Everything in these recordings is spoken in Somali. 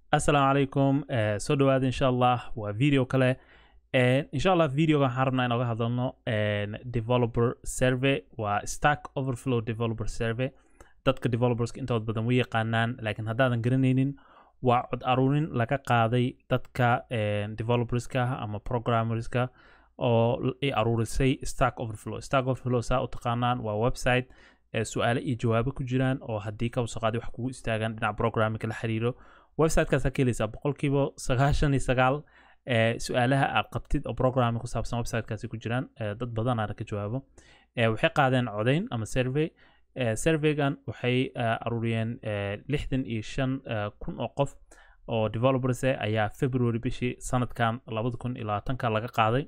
assalaamu calaykum eh, soo dhawaada insha allah waa video kale Eh, insha allah videoga waxaan rabnaa inooga hadalno eh, developer survey waa stack overflow developer survey dadka developerska intooda badan way yaqaanaan laakiin haddaadan garanaynin waa cod aruurin laga qaaday dadka eh, developerska ama programmerska oo l- ay aruurisay stack overflow stack overflow saa u taqaanaan waa website eh, su-aale iyo jawaabo ku jiraan oo haddii ka soo qaaday wax kugu istaagaan dhinaca programmingka la xiriiro websitekaasa ka helaysaa boqolkiiba sagaashan iyo sagaal ee su-aalaha aad qabtid oo programming ku saabsan websitekaasi ku jiraan ee dad badanaana ka jawaabo ee waxay qaadeen codeyn ama survey ee surveygan waxay eh, aruuriyeen eh, lixdan iyo shan eh, kun oo qof oo developers eh, ayaa february bishii sanadkan labada kun iyo labaatanka laga qaaday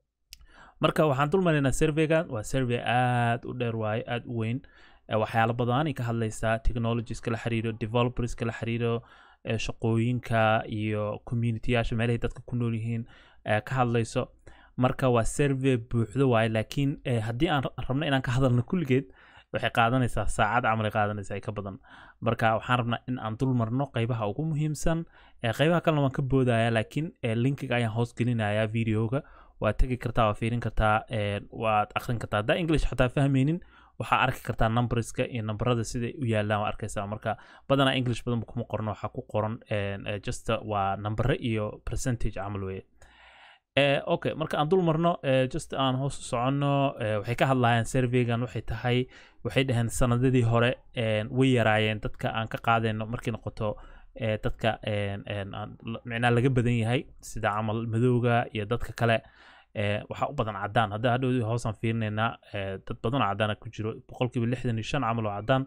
marka waxaan dul maraynaa surveygan waa survey aad u dheer waaye aad u weyn Eh, waxyaalo badanay ka hadlaysaa technologieska la xiriiro developerska la xiriiro eh, shaqooyinka iyo communityyaasha meelahay dadka ku nool yihiin eh, ka hadlayso marka waa survey buuxdo waaye laakiin eh, haddii aan ra- rabno inaan ka hadalno kulligeed waxay qaadanaysaa saacad camal ay qaadanaysaa ay ka badan marka waxaan rabnaa in aan dul marno qeybaha ugu muhiimsan eh, qeybaha kalena waan ka boodaya laakiin eh, linkiga ayaan hoos gelinayaa videoga waad tegi kartaa waa fiirin kartaa eh, waad akhrin kartaa haddaa english xataa fahmaynin waxaa arki kartaa numberska iyo numberada siday u yaalaan waa arkaysaa marka badanaa english badan kuma qorno waxaa ku qoran en, eh, just uh, waa numbere iyo percentage camal weye Eh, okay marka aan dul marno eh, just aan hoos u soconno eh, waxay ka hadlayaan surveygan waxay tahay waxay dhaheen sanadadii hore en, way yaraayeen dadka aan ka qaadayno markay noqoto eh, dadka en, en, aan- la- micnaha laga badan yahay sida camal madowga iyo dadka kale eh, waxaa u badan cadaan hadda hadhow hoosaan fiirinaynaa eh, dad badan oo cadaana ku jiro boqolkiiba lixdan iyo shan camal oo cadaan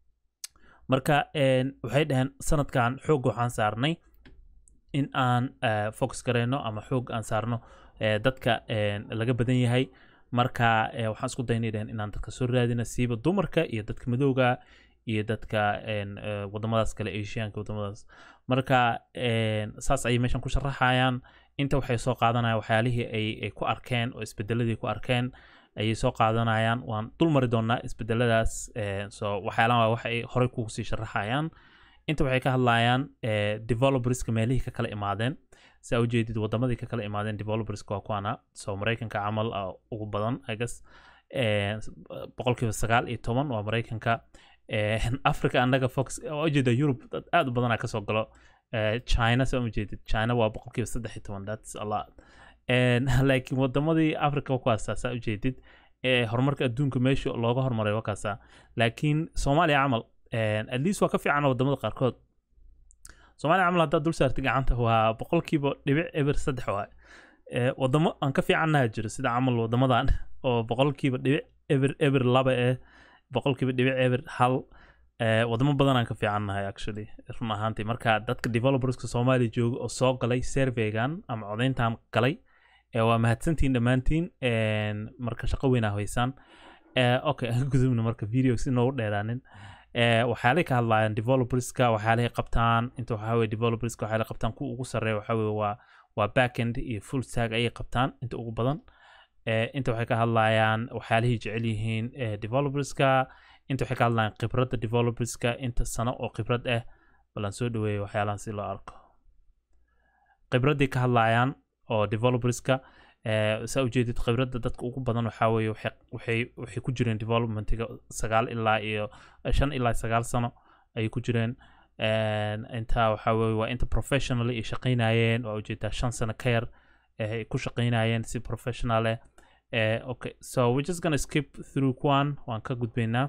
marka en, waxay dhaheen sanadkan xoog waxaan saarnay in aan eh, focus gareyno ama xoog aan saarno eh, dadka en, laga badan yahay marka eh, waxaan isku daynay dhaheen inaan dadka soo raadina siiba dumarka iyo dadka madowga iyo dadka en, eh, wadamadaas kale asianka wadamadaas marka en, saas ayay meeshan ku sharaxayaan inta waxay soo qaadanayaan waxyaalihii ay, ay ku arkeen oo isbedeladii ku arkeen ayay soo qaadanayaan waan dul mari doonaa isbedeladaas eh, so waxyaalahan waa wax ay horey kugu sii sharaxayaan inta waxay ka hadlayaan eh, developerska meelihii ka kala imaadeen saa ujeedid wadamadii ka kala imaadeen developerska waa kuwana so maraykanka camal ah, ugu badan i guess eh, boqolkiiba sagaal iyo toban waa maraykanka eh, africa annaga fox waa ujeeda europe dad aad u badanaa kasoo galo eh, china saa ujeedid china waa boqolkiiba saddex iyo toban thats a lot En, laakiin wadamadii africa kuwaasa saa ujeedid eh, horumarka adduunka meesha looga hormaray wakaasa laakiin soomaaliya camal en, at least waa ka fiican wadamada qaarkood soomaaliya camal haddaad dul saartay gacanta waa boqolkiiba dhibic eber saddex waay Eh, wadamo aan ka fiicannaha jiro sida camal wadamadan oo boqolkiiba dhibic eber eber laba eh boqolkiiba dhibic eber hal eh, wadamo badan aan ka fiicannahay actually run ahaantii marka dadka developerska soomaaliya jooga oo soo galay surveygan ama codeyntan galay eh, waa mahadsantiin dhammaantiin en, marka shaqo weyn aa haysaan Eh, okay aan gudubna marka video si noogu dheeraanin Eh, waxyaalay ka hadlayaan developerska waxyaalahay qabtaan inta waxaa weye developerska waxyaalay qabtaan kuwa ugu sarreeya waxaa weye waa waa backend iyo full stack ayay qabtaan inta ugu badan Eh, inta waxay ka hadlayaan waxyaalahay jecel yihiin eh, developerska inta waxay ka hadlayaan khibradda developerska inta sano oo khibrad ah balan soo dhaweeya waxyaalahan si loo arko khibradday ka hadlayaan oo developerska eh, saa ujeedid khibradda dadka ugu badan waxaa weeye waxay waxay waxay ku jireen developmentiga sagaal ilaa iyo shan ilaa sagaal sano ayay ku jireen En, intaa waxaa weeye waa inta professionally ay shaqaynayeen waa ujeedaa shan sano ka yar eh, ay ku shaqaynayeen si professional eh Eh, okay so we're just gonna skip through kuwan waan ka gudbaynaa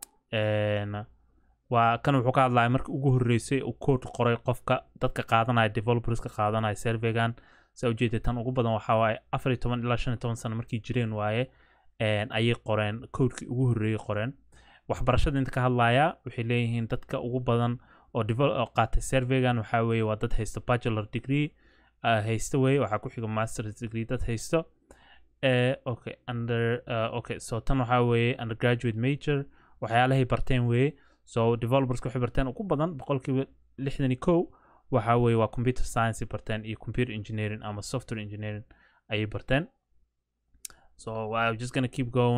En, waa kan wuxuu ka hadlaya markii ugu horreysay uu code qoray qofka dadka qaadanaya developerska qaadanaya surveygan saa ujeedid tan ugu badan waxaa waaye afar iyo toban ilaa shan iyo toban sano markay jireen waaye en, ayay qoreen codekii ugu horreeyay qoreen waxbarashada inta ka hadlaya waxay leeyihiin dadka ugu badan oo devel- oo qaatay surveygan waxaa weeye waa dad haysta bachelor degree uh, haysta weye waxaa ku xiga masters degree dad haysto Eh, okay under uh, okay so tan waxaa weeye undergraduate major waxyaalahay barteen weeye so developerska waxay barteen ugu badan boqolkiiba lixdan iyo kow waxaa weeye waa computer science ay barteen iyo computer engineering ama software engineering ayay barteen so I'm just gonna keep going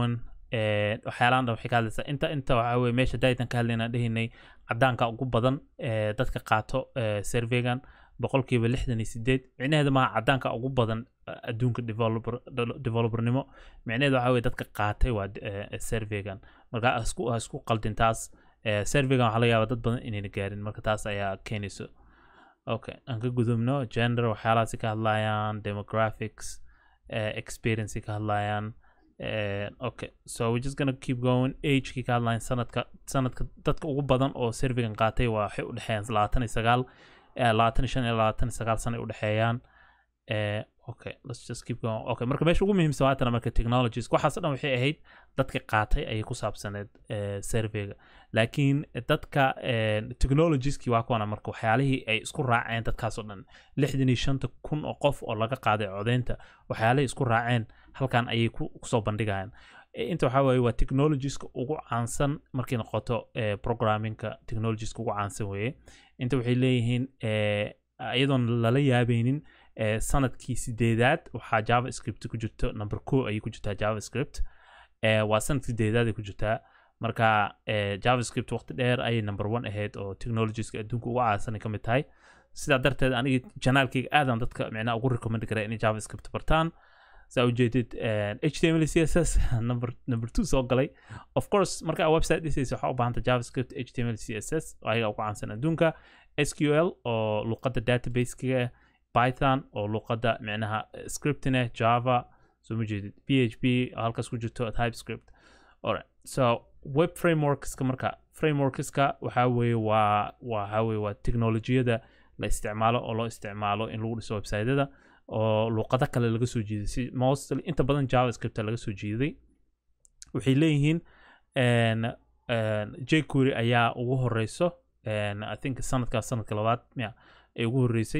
Eh, waxyaalahan dhan waxay ka hadlaysaa inta inta waxaa weye meesha daitan ka hadlaynaan dhehaynay cadaanka ugu badan ee dadka qaato eh, surveygan boqolkiiba lixdan iyo sideed micnaheeda maaha cadaanka ugu badan eh, adduunka developer de- developernimo micnaheeda waxaa weye dadka qaatay waa eh, surveygan marka ha isku ha isku qaldin taas Eh, surveygan waxaa laga yaabaa dad badan inayna gaarin marka taas ayaa keenayso okay aan ka gudubno gender waxyaalahaasi ka hadlayaan demographics uh, experience ka hadlayaan uh, okay so we're just gonna keep going agekii ka hadlayan sanadka sanadka dadka ugu badan oo surveygan qaatay waa waxay udhexeeyaan labaatan iyo sagaal eh, labaatan iyo shan iyo labaatan iyo sagaal sano ay udhexeeyaan Eh, okay let's just keep going okay marka meesha ugu muhiimsan waatana marka technologies waxaas dhan waxay ahayd dadka qaatay ayay ku saabsaneed eh, surveyga laakiin dadka eh, technologieski waa kuwana marka waxyaalihii ay isku raaceen dadkaas oo dhan lixdan iyo shanta kun oo qof oo laga qaaday codeynta waxyaalihii isku raaceen halkan ayay ku kusoo bandhigayaan Eh, inta waxaa waaye waa technologieska ugu caansan markay noqoto eh, programmingka technologieska ugu caansan weeye inta waxay leeyihiin eh, iyadoon lala yaabeynin eh, sanadkii sideedaad waxaa javascript ku jirto number co ayay ku jirtaa javascript eh, waa sanadkii sideedaad ay ku jirtaa marka eh, javascript waqti dheer ayay number one ahayd oo technologieska adduunka ugu caansanay ka mid tahay sidaa darteed aniga janaalkayga aadan dadka micnaha ugu recommend kara inay javascript bartaan saa ujeedid html css number number two soo galay of course marka aa website dhisaysa waxaa u baahanta javascript html css oo ayaga ugu caansan adduunka sql oo luqadda databasekiga ah python oo luqadda micnaha eh, scripting ah java soo ma jeedid php oo halkaas ku jirto typescript alright so web frameworkska marka frameworkska waxaa weeye waa waxaa weeye waa teknolojiyada la isticmaalo oo loo isticmaalo in lagu dhiso websiteyada oo luqado kale laga soo jeeday si mostly inta badan javascript laga soo jeeday waxay leeyihiin en, en, jquery ayaa ugu horeyso en, i think sanadkaas sanadka labaad ya ay ugu horeysay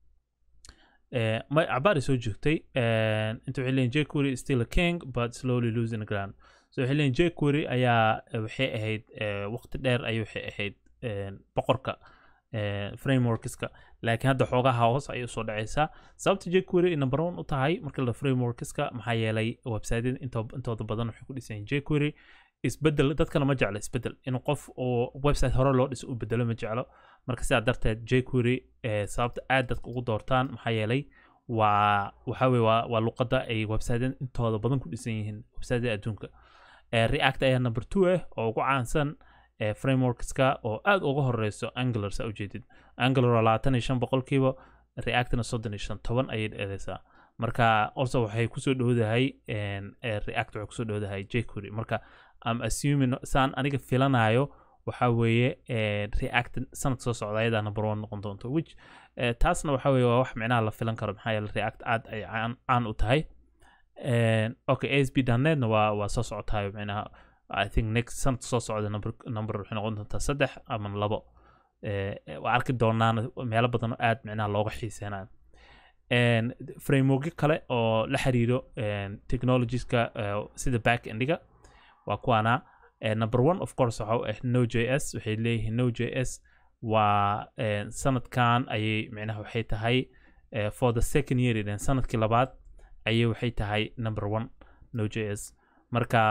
Eh, ma cabaari soo joogtay en, inta waxay leeyihin jquery is still a king but slowly losing the ground so waxay leeyihin jquery ayaa eh, waxay ahayd eh, waqti dheer ayay waxay ahayd en, boqorka eh, frameworkska laakiin hadda xoogaha hoos ayay usoo dhacaysaa sababta jquery number one u tahay marka la frameworkska maxaa yeelay websiteyada into, intooda badan waxay ku dhisan yihiin jquery isbedel dadkana ma jeclo isbedel inuu qof oo website hore loo dhiso uu bedelo ma jeclo marka sidaa darteed jquery eh, sababta aad dadka ugu doortaan maxaa yeelay waa waxaa weye waa, waa luqadda ay websiteyada intooda badan ku dhisan yihiin websiteyada adduunka eh, react ayaa number two ah oo ugu caansan eh, frameworkska oo aad uga horeyso angular saa ujeedid angular waa labaatan iyo shan boqolkiiba reactna soddon iyo shan toban ayay dheereysaa marka also waxay kusoo dhowdahay en, eh, react waxay kusoo dhowdahay jquery marka am assuming saan aniga filanayo waxaa weeye eh, react sanad soo socda ayadaa number one noqon doonto which eh, taasna waxaa weeye waa wax micnaha la filan karo maxaa yeele react aad ay caan caan u tahay En, okay asp netna waa waa soo socotayo micnaha i think next sanad soo socda number number waxay noqon doontaa saddex ama labo Eh, waa arki doonaan meelo badan oo aad micnaha looga xiiseenayo En, frameworkyo kale oo la xiriiro en, technologieska eh, sida back endiga waa kuwaana Eh, number one of course waxa u ah no j s waxay leeyihiin no j s waa eh, sanadkan ayay micnaha waxay tahay eh, for the second year then sanadkii labaad ayay waxay tahay number one no j s marka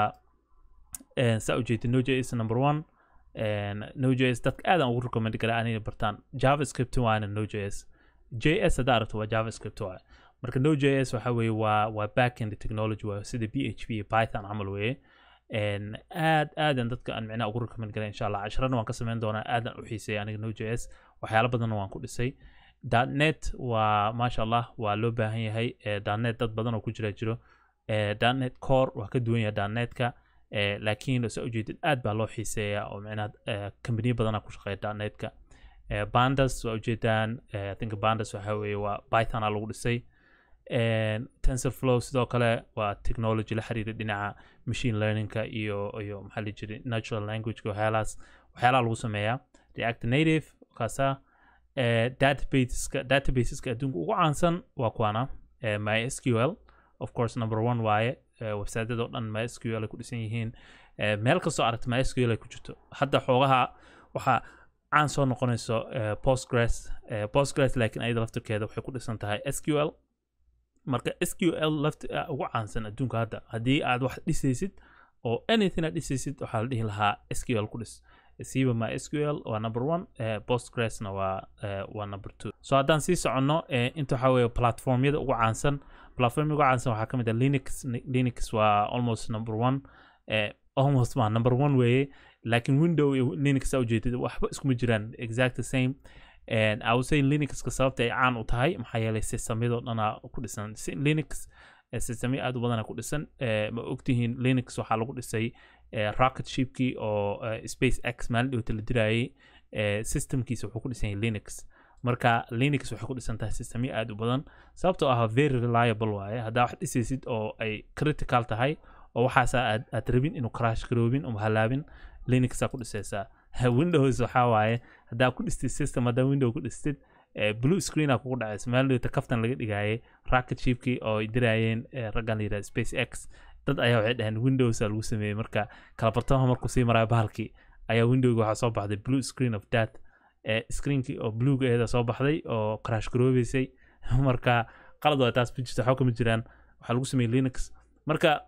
eh, saa ujeedid no j s number one en, no j s dadka aadan ugu recommend kara anina bartaan javascript waana no j s j s haddaa aragto waa javascript waay marka no j s waxa weeye waa waa backend technology waa sida b h p iyo python camal weeye En, aad aadan dadka aan micnaha ugu recommend kara insha allah casharana waan ka sameyn doonaa aadan u xiiseeya aniga no j s waxyaalo badanna waan ku dhisay net waa maasha allah waa loo baahan yahay eh, net dad badan oo ku jira jiro eh, net core waa ka duwan yahay netka eh, laakiin saa ujeedid aad baa loo xiiseeya oo micnaha eh, kambaniyo badana ku shaqeeya netka eh, bandas waa ujeedaan eh, i think bandas waxa weeye waa pythona lagu dhisay En, tensorflow sidoo kale waa technology la xiriira dhinaca machine learningka iyo iyo maxaa la jiray natural languageka waxyaalahaas waxyaalaha lagu sameeyaa react native kaasa eh, databaseska databaseska adduunka ugu caansan waa kuwana eh, mysql of course number one waaye eh, websiteyada oo dhan mysql ay ku dhisan yihiin eh, meel kastoo aragta mysql ay ku jirto hadda xoogaha waxaa caan soo noqonayso eh, postgres eh, postgres laakiin ayada laftirkeeda waxay ku dhisan tahay sql marka sql laft ugu caansan adduunka hadda haddii aad wax dhisaysid oo anything aad dhisaysid waxaa la dhihi lahaa sql ku dhis siiba ma sql waa number one eh, postgresna waa eh, waa number two so haddaan sii soconno eh, inta waxaa weeye platformyada ugu caansan platformyada ugu caansan waxaa ka mid ah linux linux waa almost number one eh, almost waa number one weeye laakiin window iyo linux aa ujeedid waxba iskuma jiraan exact the same and i would say linuxka sababta ay caan u tahay maxaa yeelay systemyadoo dhanaa ku dhisan Si- linux eh, systemyo aad u badana ku dhisan eh, ma ogtihiin linux waxaa lagu dhisay eh, rocket shipkii oo eh, space x maalin dhowta la dirayay eh, systemkiisa wuxuu ku dhisan yahay linux marka linux waxay ku dhisan tahay systemyo aad u badan sababtoo ah very reliable waaye haddaa wax dhisaysid oo ay critical tahay oo waxaasa aad, aad rabin inuu crash garoobin uma halaabin linuxaa ku dhisaysaa windows waxaa waaye haddaa ku dhistid system haddaa window ku dhistid eh, blue screena kugu dhacaysa maalin dhowta kaftan laga dhigayay rocket shipkii oo ay diraayeen eh, raggan la yidhaha space x dad ayaa waxay dhaheen windows lagu sameeyey marka kala bartamaha markuu sii maraya bahalkii ayaa windowga waxaa soo baxday blue screen of death eh, screenkii oo bluega eeda soo baxday oo crash garoobeysay marka qalad waa taas ma jirto waxba kama jiraan waxaa lagu sameeyey linux marka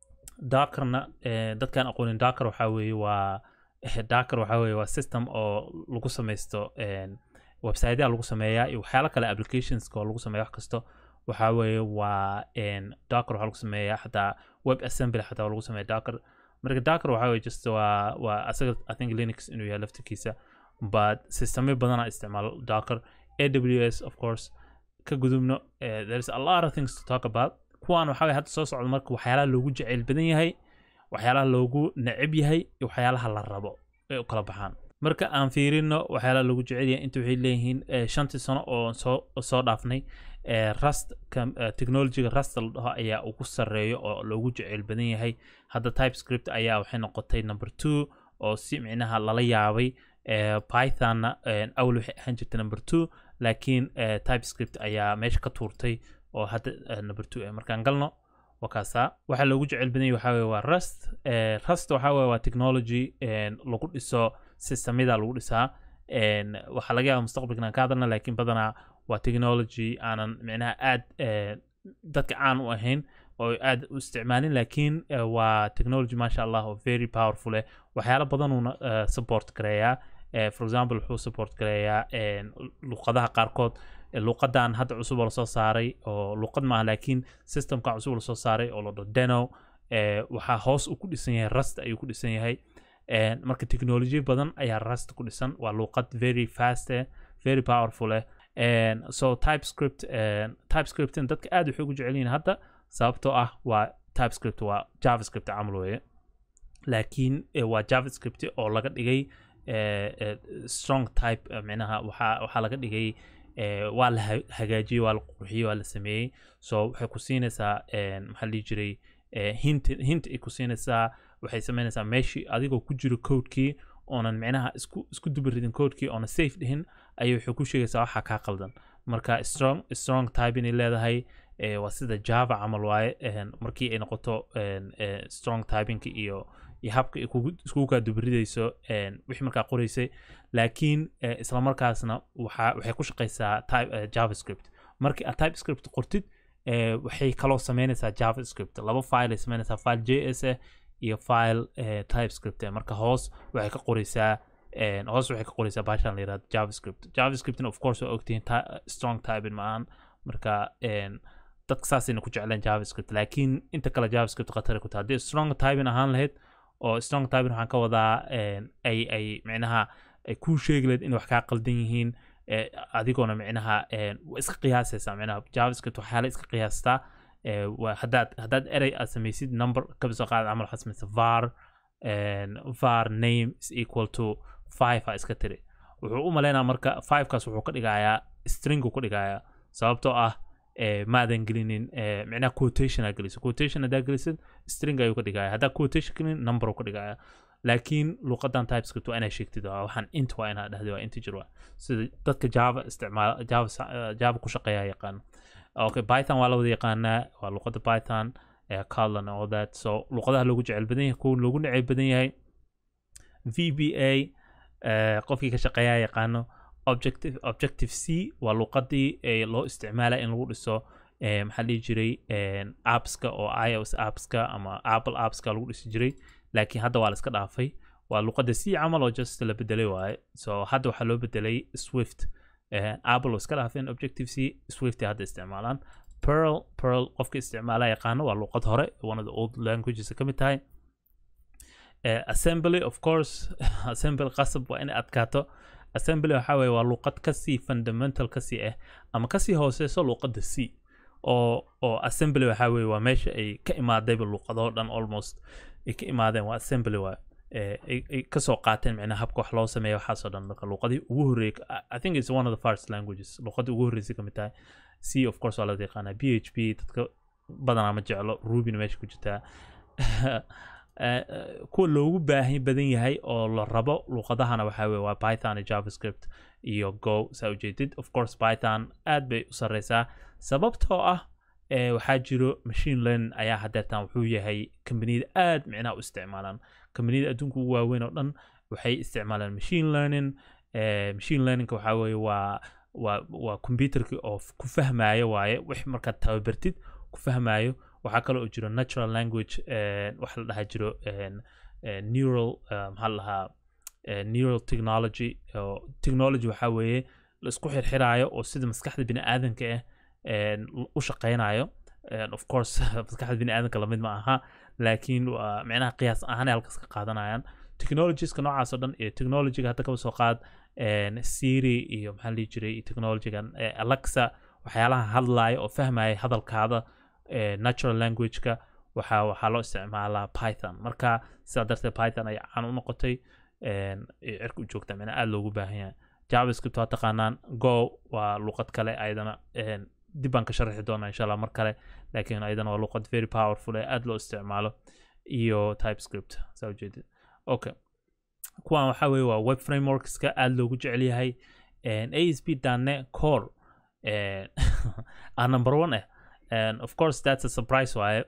dakarna eh, dadkaan aqoonin dakar waxaa weeye waa eh, dakar waxaa weeye waa system oo lagu samaysto en, websiteyaa lagu sameeyaa iyo waxyaalo kale applicationska oo lagu sameeya wax kasto waxaa weeye waa en, dakar waxaa lagu sameeyaa xataa web assembly xataa waa lagu sameeya dakar marka dakar waxaa weeye just waa waa asaga i think linux inuu yahay laftirkiisa but systemyo badanaa isticmaalo dakar aws of course ka gudubno eh, there is a lot of things to talk about kuwaan waxaa weeye hadda soo socda marka waxyaalaha loogu jeceyl badan yahay waxyaalaha loogu neceb yahay iyo waxyaalaha la rabo ay u kala baxaan marka aan fiirino waxyaalaha loogu jecel yahay inta waxay leeyihiin eh, shantii sano oo soo soo dhaafnay eh, rust kam- eh, technologyga rust la dhaho ayaa ugu sarreeyo oo loogu jeceyl badan yahay hadda typescript ayaa waxay noqotay number two oo si micnaha lala yaabay eh, pythonna eh, awal waxay ahaan jirtay number two laakiin eh, typescript ayaa meesha ka tuurtay oo hadda eh, number two eh, markaan galno waa kaasaa waxaa loogu jecel badan yahay waxaa weye waa rust eh, rust waxaa weye waa technology en, lagu dhiso systemyada lagu dhisaa en, waxaa laga yaaba mustaqbalkan aan ka hadalna laakiin badanaa waa technology aanan micnaha aad eh, dadka caan u ahayn oo aad u isticmaalin laakiin eh, waa technology maasha allah oo very powerful eh waxyaalo badanuuna eh, support gareeyaa eh, for example wuxuu support gareeyaa en, luqadaha qaarkood eh, luqadan hadda cusub oo lasoo saaray oo luqad maaha laakiin systemka cusub oo lasoo saaray oo la dhaho deno eh, waxaa hoos uu ku dhisan yahay rust ayuu ku dhisan yahay En, marka technology badan ayaa rust ku dhisan waa luqad very fast eh, very powerful eh En, so typescript en, typescriptin dadka aad waxay ugu jecel yihiin hadda sababtoo ah waa typescript waa javascript camal weeye laakiin eh, waa javascript oo laga dhigay eh, eh, strong type eh, micnaha waxaa waxaa laga dhigay eh, waa la ha- hagaajiyey waa la qurxiyey waa la sameeyey so waxay ku siinaysaa en, maxaa la dhihi jiray eh, hint hint ay ku siinaysaa waxay samaynaysaa meeshii adigoo ku jiro codekii oonan micnaha isku isku dubaridin codekii oona safe dhihin ayay waxay ku sheegaysaa waxaa kaa qaldan marka strong strong type inay leedahay eh, waa sida java camal waaye en, markii ay noqoto en, eh, strong typingka iyo iyo habka ay kugu iskugu kaa dubaridayso en, wixii markaa qoraysay laakiin eh, isla markaasna waxa waxay ku shaqaysaa type, eh, javascript markii aad typescript qortid eh, waxay kaloo sameynaysaa javascript laba file ay sameynaysaa file js ah iyo file eh, typescript ah marka hoos waxay ka qoraysaa en, hoos waxay ka qoraysaa baashan la yirahdo javascript javascriptna of course waa ogtihiin ty- strong typing maahan marka en, dadka saasayna ku jecleen javascript laakiin inta kale javascript khatari ku tahay haddii strong typing ahaan lahayd oo strong typing waxaan ka wadaa en, ay ay micnaha ay kuu sheegi lahayd in wax kaa qaldan yihiin eh, adigoona micnaha en, waa iska qiyaasaysaa micnaha javascript waxyaala iska qiyaastaa eh, waa haddaad haddaad erey aad samaysid number kabisoo qaad camal waxaad samaysa var en, var name is equal to five a iska tiri wuxuu u malaynaa marka fivekaas wuxuu ka dhigayaa stringu ka dhigayaa sababtoo ah eh, maadan gelinin eh, micnaha quotation aa geliso quotation haddaa gelisid string ayuu ka dhigaya haddaa quotation gelin number uu ka dhigaya laakiin luqadan typescript waa inaa sheegtid waa waxaan int waa inaa dhahdi waa integer waa sida dadka java isticmaala java sa- eh, java ku shaqeeya yaqaan okay python waa la wada yaqaanaa waa luqada python eh, Kotlin all that so luqadaha loogu jecel badan yahay kuwa loogu neceb badan yahay VBA eh, qofkii ka shaqeeyaa yaqaano objective objective c waa luqadii ee loo isticmaala in lagu dhiso eh, maxaa la dhihi jiray en, appska oo ios appska ama apple appska lagu dhisi jiray laakiin hadda waa la iska dhaafay waa luqadda c camal oo just la bedelay waaye so hadda waxaa loo bedelay swift Eh, apple oo iska dhaafeen objective c swift ay hadda isticmaalaan pearl pearl qofka isticmaala yaqaano waa luqad hore one of the old languages ka mid tahay Eh, assembly of course assembly qasab waa inay adkaato assembly waxaa weeye waa luqad kasii fundamental kasii ah ama kasii hooseyso luqadda c oo oo assembly waxaa weeye waa meesha ay ka imaadayba luqadoo dhan almost ay ka imaadeen waa assembly waa eh, ay ay kasoo qaateen micnaha habka wax loo sameeya waxaasoo dhan marka luqadii ugu horreeyay I- i think it's one of the first languages luqadii ugu horreysay ka mid tahay c of course waa la yaqaanaa p h p dadka badanaa ma jeclo rubina meesha ku jirtaa Eh, eh, kuwa loogu baahi badan yahay oo la rabo luqadahana waxaa weye waa python iyo javascript iyo go saa ujeedid of course python aad bay u sareysaa sababtoo ah eh, waxaa jiro machine learning ayaa hadeertan wuxuu yahay kambaniyada aad micnaha u isticmaalaan kambaniyada adduunka ugu waaweyn oo dhan waxay isticmaalaan machine learning eh, machine learningka waxaa weeye waa waa waa computerki oo f- ku fahmaayo waaye wix markaad tababartid ku fahmaayo waxaa kaloo oo jiro natural language eh, waxa la dhahaa jiro en, eh, neural eh, maxaa la dhahaa eh, neural technology oo technology waxaa weeye la isku xirxiraayo oo sida maskaxda bini aadanka ah en, l- u shaqeynayo En, of course maskaxda bini aadanka lamid ma aha laakiin waa micnaha qiyaas ahaan ay halkaas ka qaadanayaan technologieska noocaas oo dhan iyo technologyga hadda kaba soo qaad en, siri iyo maxaa la dhihi jiray iyo technologygan eh, alexa waxyaalaha hadlaya oo fahmaya hadalkaada eh, natural languageka waxaa waxaa loo isticmaalaa python marka sidaa darteed python ay caan u noqotay en, ay cirka u joogtaa micnaa aada loogu baahan yahay javascript waa taqaanaan go waa luqad kale ayadana en, dib baan ka sharxi doonaa insha allah mar kale laakiin ayadana waa luqad very powerful ee aada loo isticmaalo iyo typescript saa ujeedid okay kuwan waxaa weeye waa web frameworkska aada loogu jecel yahay asp dane core en, ah number one eh and of course that's a surprise waaye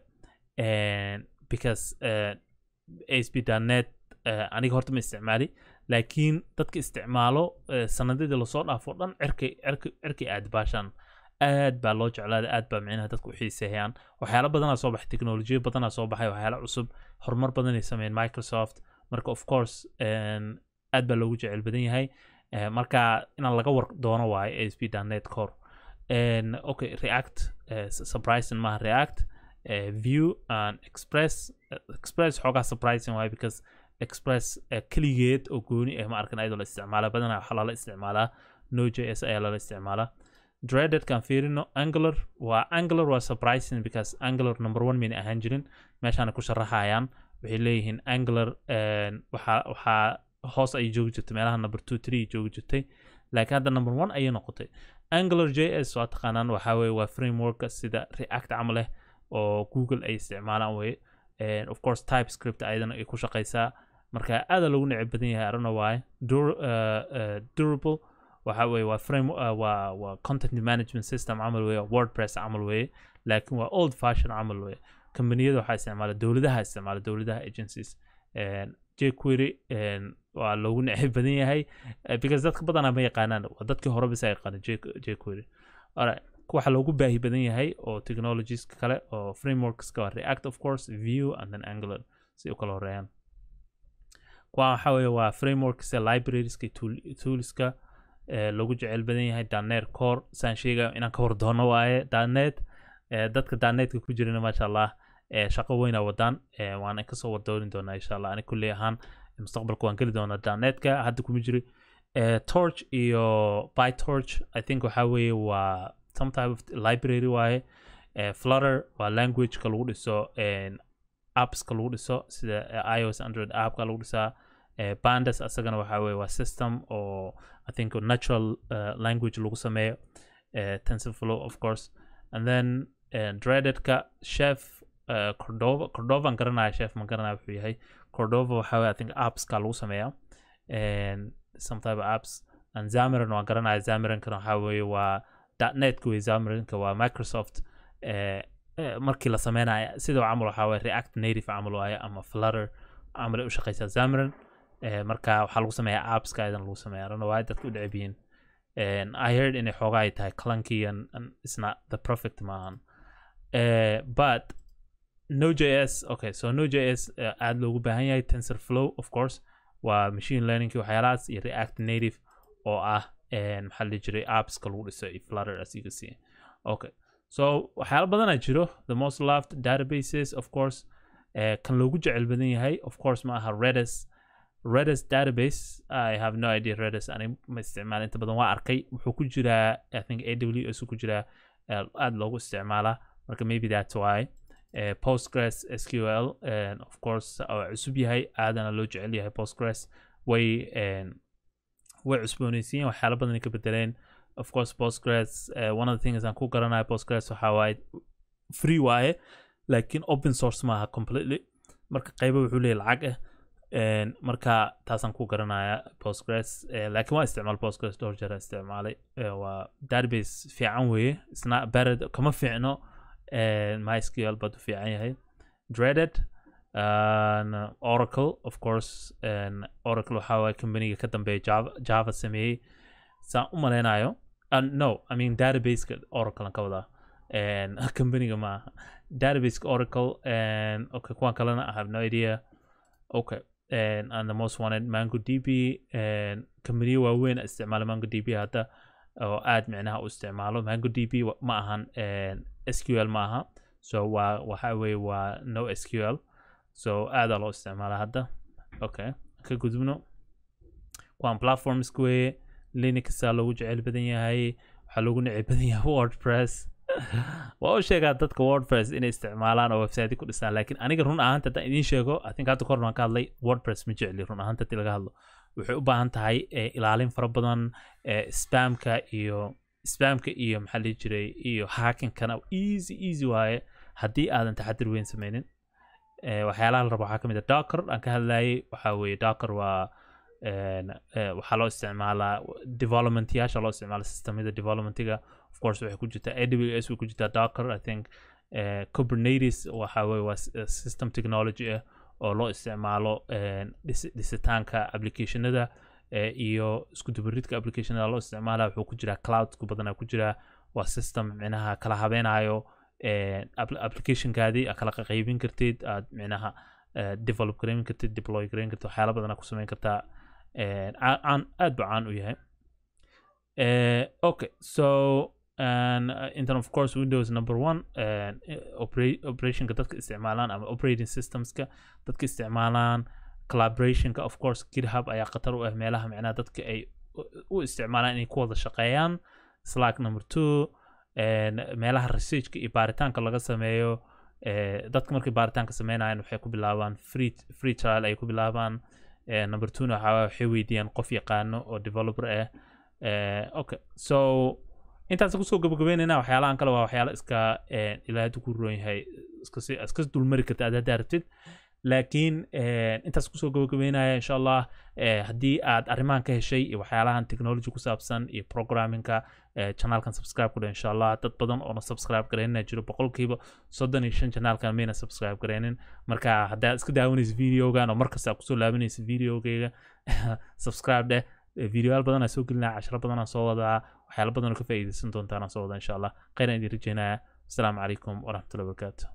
and because uh, asp.net uh, aniga horta ma isticmaali laakiin dadka isticmaalo uh, sanadadii lasoo dhaafo dhan cirkay cirkay cirkay aad baashaan aad baa loo jeclaada aad baa micnaha dadku u xiiseeyaan waxyaalo badanaa soo baxay teknolojiya badanaa soo baxay waxyaalo cusub horumar badanay sameeyeen microsoft marka of course en, aad baa loogu jecel badan yahay Eh, marka inaan laga war doono waaye asp.net core and okay react uh, surprising maaha react uh, view and express uh, express xoogaa surprising waaye because express uh, keligeed oo gooni ah ma arkan ayadoo la isticmaala badanaa waxaa lala isticmaalaa no js ayaa lala isticmaalaa dreaded kan fiirino angular waa angular waa surprising because angular number one mayna ahaan jirin meeshaana ku sharaxayaan waxay leeyihiin angular en, waxaa waxaa hoos ayay joogi jirtay meelaha number two three joogi jirtay laakiin hadda number one ayay noqotay angular js waa taqaanaan waxaa weye waa frameworka sida react camal leh oo google ay isticmaalaan weye And of course typescript ayadana ay ku shaqeysaa marka aada loogu neceb badan yahay arana waaye Dur, uh, uh, durable waxa weye waa frame uh, waa waa content management system camal weye wordpress camal weye laakiin waa old fashion camal weye kambaniyada waxaa isticmaala dowladaha isticmaala dowladaha agencies And jquery and waa loogu neceb badan yahay eh, because dadka badanaa ma yaqaanaan waa dadkii hore bisa yaqaana jquery alright waxa loogu baahi badan yahay oo technologieska kale oo frameworkska waa react of course view and then angular si u kala horeeyaan kuwa waxa weeye waa frameworkska librarieska iyo tool- toolska eh, loogu jecel badan yahay danet core saan sheegayo inaan ka war doono waaye danet eh, dadka danetka ku jirana maasha allah eh, shaqo weyna wadaan eh, waana kasoo wardooni doonaa insha allah ani kulli ahaan mustaqbalka waan geli doonaa danetka hadda kuma jiri eh, torch iyo pytorch i think waxa weeye waa some type of library waaye eh, flutter waa languageka lagu dhiso en, appska lagu dhiso sida eh, ios android appka lagu dhisaa eh, pandas asagana waxa weye waa system oo i think natural uh, language lagu sameeyo eh, tensorflow of course and then eh, dreadedka chef uh, cordova cordovan garanaya chef ma garanaya wuxuu yahay cordova waxa weye i think appska lagu sameeya and some type of apps and zamiran waan garanaya zamirankana waxa weye waa netka wey zamiranka waa microsoft eh, eh, markii la sameynaya sidoo camal waxaa waye react native camal waaye ama flutter camal ay u shaqeysaa zamiran eh, marka waxaa lagu sameeyaa appska idan lagu sameeya rana waaye dadka u dhecebiyiin And I heard inay xoogaa ay tahay clunky and, and it's not the perfect maahan uh, but Node.js okay so Node.js uh, aad loogu baahan yahay TensorFlow of course waa machine learning waxyaalahaas iyo React Native oo ah maxaa la dhihi jiray appska lagu dhiso iyo Flutter as you can see okay so waxyaalo badan aa jiro the most loved databases of course uh, kan loogu jecel badan yahay of course ma aha Redis Redis database I have no idea Redis ani ma isticmaal inta badan waa arkay wuxuu ku jiraa I think AWS ku jiraa aad loogu isticmaalaa marka maybe that's why uh, Postgres SQL and of course oo cusub yahay aadana loo jecel yahay Postgres way way cusboonaysiiyeen waxyaalo badan ay ka bedeleen of course Postgres uh, one of the things aan ku garanayo Postgres waxaa waaye free waaye laakiin open source maaha completely marka qaybo wuxuu leeyahay lacag ah marka taasaan ku garanaya Postgres laakiin waa isticmaal Postgres dhowr jeer isticmaalay waa database fiican weeye isna bared kama fiicno MySQL bad u fiican yahay Dreaded and Oracle of course and Oracle waxaa waaye companiga ka dambeeya Java, Java sameeyey saan u maleynayo uh, no I mean databaseka Oracle aan ka wadaa companiga maaha databaseka Oracle and okay kuwan kalena I have no idea okay and, and the most wanted MongoDB and companiyo waaweyn isticmaala MongoDB hadda oo aad micnaha u isticmaalo MongoDB ma ahan SQL ma aha so waa waxa weeye waa no SQL so aadaa loo isticmaala hadda okay ka gudubno kuwan platforms weeye linuxa loogu jecel badan yahay waxaa loogu neceb badan yahay wordpress waa u sheegaa dadka wordpress inay isticmaalaan oo website ku dhisaan laakiin aniga run ahaanta haddaan idiin sheego i think hadda kor baan ka hadlay wordpress ma jecli run ahaanta hadii laga hadlo waxay u baahan tahay ilaalin fara badan spamka iyo spamka iyo maxaa dhihi jiray iyo hackinkana easy easy waaye haddii aadan taxadir weyn sameynin waxyaalaha la rabo waxaa kamid a docker aan ka hadlayay waxaa weeye docker waa waxaa loo isticmaalaa development yaasha loo isticmaala systemyada developmentiga of course waxay ku jirtaa aws way ku jirtaa docker i think uh, kubernetes waxa weye waa system technology ah oo loo isticmaalo dhisitaanka applicationada iyo isku dubaridka applicationada loo isticmaala wuxuu ku jiraa cloudku badanaa ku jiraa waa system micnaha kala habeenayo applicationkaadii aad kala qaybin kartid aad micnaha develop gareyn kartid deploy gareyn kartid waxyaala badanaa ku sameyn kartaa caan aad buu caan u yahay okay so and uh, in terms of course windows number one uh, operationka dadka isticmaalaan ama operating systemska dadka isticmaalaan collaborationka of course github ayaa khatar u ah meelaha micnaha dadka ay u isticmaalaan inay ku wada shaqeeyaan slack number two meelaha researchka iyo baaritaanka laga sameeyo dadka markay baaritaanka sameynayaan waxay ku bilaabaan free free trial ay ku bilaabaan number two waxaa waxay weydiiyaan qof yaqaano oo developer ah okay so intaas kusoo gabagabeynayna waxyaalahan kale waa waxyaala iska ilaahay ku roon yahay iska dulmari karta aad haddaa rabtid laakiin intaas kusoo gabagabeynaya insha allah haddii aad arrimahan ka heshay iyo waxyaalahan technology ku saabsan iyo programmingka channelkan subscribe ku dheh insha allah dad badan oona subscribe gareynin jiro boqolkiiba soddon iyo shan channelkan mayna subscribe gareynin marka haddaad iska daawanaysa videogan oo markasta kusoo laabanaysa videogeyga subscribe dheh videoyaal badan aa soo gelinaya casharo badan aan soo wadaa waxyaala badan oo ka faa'iidaysan doontaan aan soo wadaa insha allah khayran idin rajeynaya asalaamu calaykum waraxmatullahi wabarakaatu